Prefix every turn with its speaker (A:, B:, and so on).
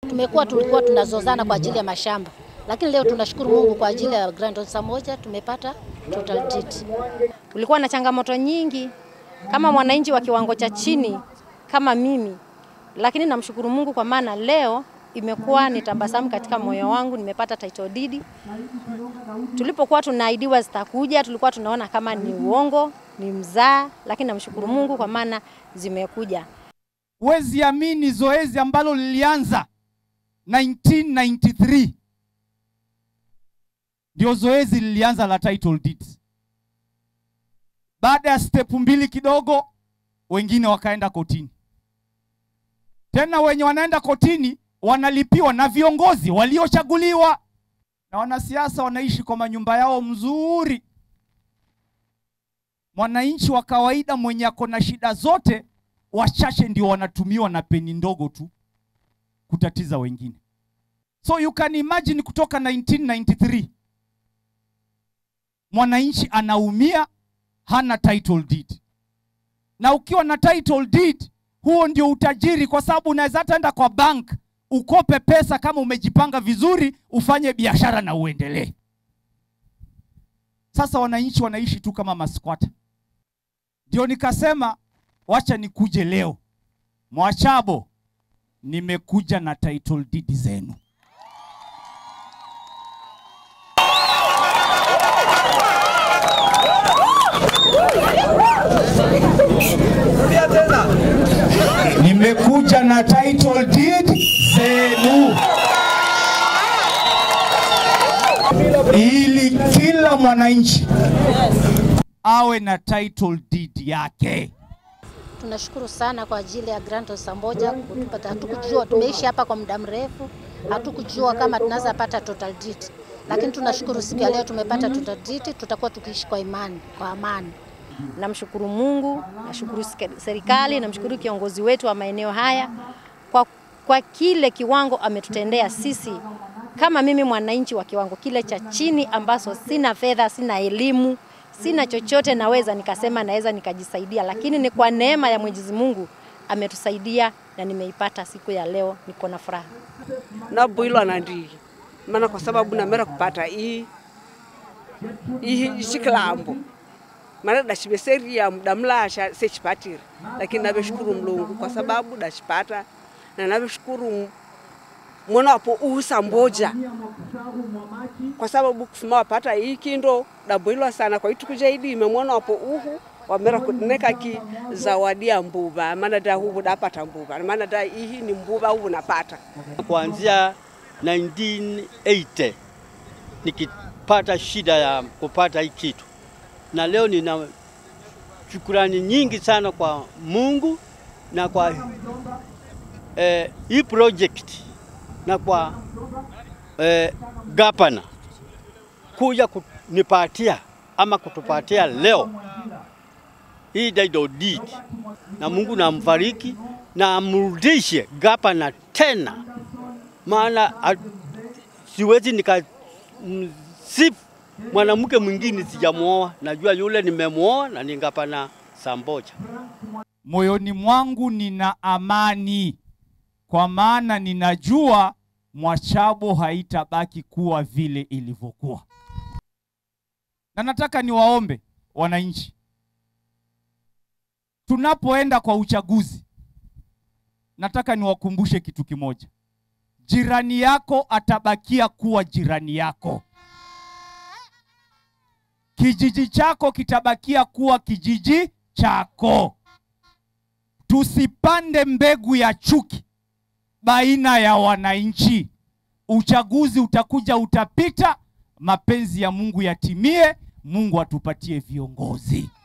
A: Tumekuwa tulikuwa tunazozana kwa ajili ya mashamba, lakini leo tunashukuru Mungu kwa ajili ya Grand Onsa moja tumepata total deed.
B: Ulikuwa na changamoto nyingi kama mwananchi wa kiwango cha chini kama mimi, lakini namshukuru Mungu kwa maana leo imekuwa ni tabasamu katika moyo wangu, nimepata title deed. Tulipokuwa tunaahidiwa zitakuja, tulikuwa tunaona kama ni uongo, ni mzaa, lakini namshukuru Mungu kwa maana zimekuja.
C: Huwezi amini zoezi ambalo lilianza 1993 ndio zoezi lilianza la title deeds. Baada ya step mbili kidogo, wengine wakaenda kotini. Tena wenye wanaenda kotini wanalipiwa na viongozi waliochaguliwa, na wanasiasa wanaishi kwa manyumba yao mzuri. Mwananchi wa kawaida mwenye ako na shida zote, wachache ndio wanatumiwa na peni ndogo tu kutatiza wengine. So you can imagine kutoka 1993 mwananchi anaumia, hana title deed. Na ukiwa na title deed, huo ndio utajiri, kwa sababu unaweza hata enda kwa bank ukope pesa kama umejipanga vizuri, ufanye biashara na uendelee. Sasa wananchi wanaishi tu kama maskwata. Ndio nikasema wacha nikuje leo Mwachabo, nimekuja na title deed zenu. Nimekuja na title deed zenu ili kila mwananchi awe na title deed yake.
A: Tunashukuru sana kwa ajili ya Grand Onsa moja kutupata. Hatukujua, tumeishi hapa kwa muda mrefu, hatukujua kama tunaweza pata total deed, lakini tunashukuru siku ya leo tumepata total deed. Tutakuwa tukiishi kwa imani, kwa amani.
B: Namshukuru Mungu, nashukuru sike- serikali, namshukuru kiongozi wetu wa maeneo haya kwa, kwa kile kiwango ametutendea sisi kama mimi mwananchi wa kiwango kile cha chini, ambazo sina fedha, sina elimu, sina chochote, naweza nikasema naweza nikajisaidia, lakini ni kwa neema ya Mwenyezi Mungu ametusaidia na nimeipata siku ya leo, niko na furaha.
D: nabwilwa na ndii maana kwa sababu namera kupata hii hii chikilambo maana dachiveseria damlasha sechipatiri lakini naveshukuru Mlungu kwa sababu dachipata na naveshukuru mwana wapo uhusa mboja kwa sababu kufuma wapata hii kindo dabwilwa sana kwa ituku jaidime mwana wapo uhu wamera kuneka ki zawadi ya mbuva maana da huvu dapata mbuva maana da hii ni mbuva huvu napata
E: kuanzia 1980 nikipata shida ya kupata hii kitu, na leo nina shukurani nyingi sana kwa Mungu na kwa eh, hii project na kwa eh, gavana kuja kunipatia ama kutupatia leo hii title deed, na Mungu namfariki na amrudishe gavana tena maana a- siwezi nikasifu mwanamke mwingine sijamwoa. Najua yule nimemwoa na ningapana samboja.
C: Moyoni mwangu nina amani, kwa maana ninajua Mwachabo haitabaki kuwa vile ilivyokuwa. Na nataka niwaombe wananchi, tunapoenda kwa uchaguzi, nataka niwakumbushe kitu kimoja. Jirani yako atabakia kuwa jirani yako. Kijiji chako kitabakia kuwa kijiji chako. Tusipande mbegu ya chuki baina ya wananchi. Uchaguzi utakuja, utapita, mapenzi ya Mungu yatimie, Mungu atupatie viongozi.